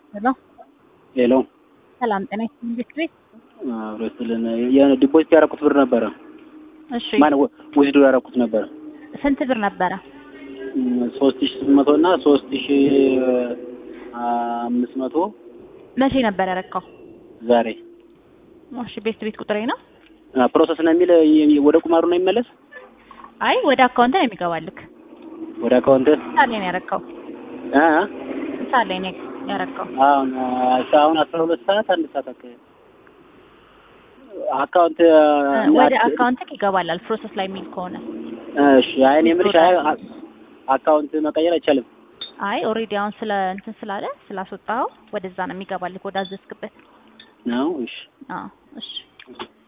ሄሎ ሄሎ ሰላም ጤና ይስጥልኝ ቤት ቤት አብሮ ስልን የሆነ ዲፖዚት ያደረኩት ብር ነበረ። እሺ ማን ውዝዶ ያደረኩት ነበረ ስንት ብር ነበረ? ሶስት ሺ ስምንት መቶ እና ሶስት ሺ አምስት መቶ መቼ ነበር ያረካው? ዛሬ እሺ ቤት ቤት ቁጥሬ ነው። ፕሮሰስ ነው የሚል ወደ ቁማሩ ነው የሚመለስ አይ ወደ አካውንት ነው የሚገባልክ። ወደ አካውንት ሳሌ ነው ያረካው። አ ሳሌ ነው ያረካው። አሁን አሁን አስራ ሁለት ሰዓት አንድ ሰዓት አካባቢ አካውንት ወደ አካውንትክ ይገባላል ፕሮሰስ ላይ የሚል ከሆነ እሺ አይ እኔ የምልሽ አይ አካውንት መቀየር አይቻልም። አይ ኦልሬዲ አሁን ስለ እንትን ስላለ ስላስወጣኸው ወደዛ ነው የሚገባልክ ወደ አዘዝክበት። ነው እሺ አዎ እሺ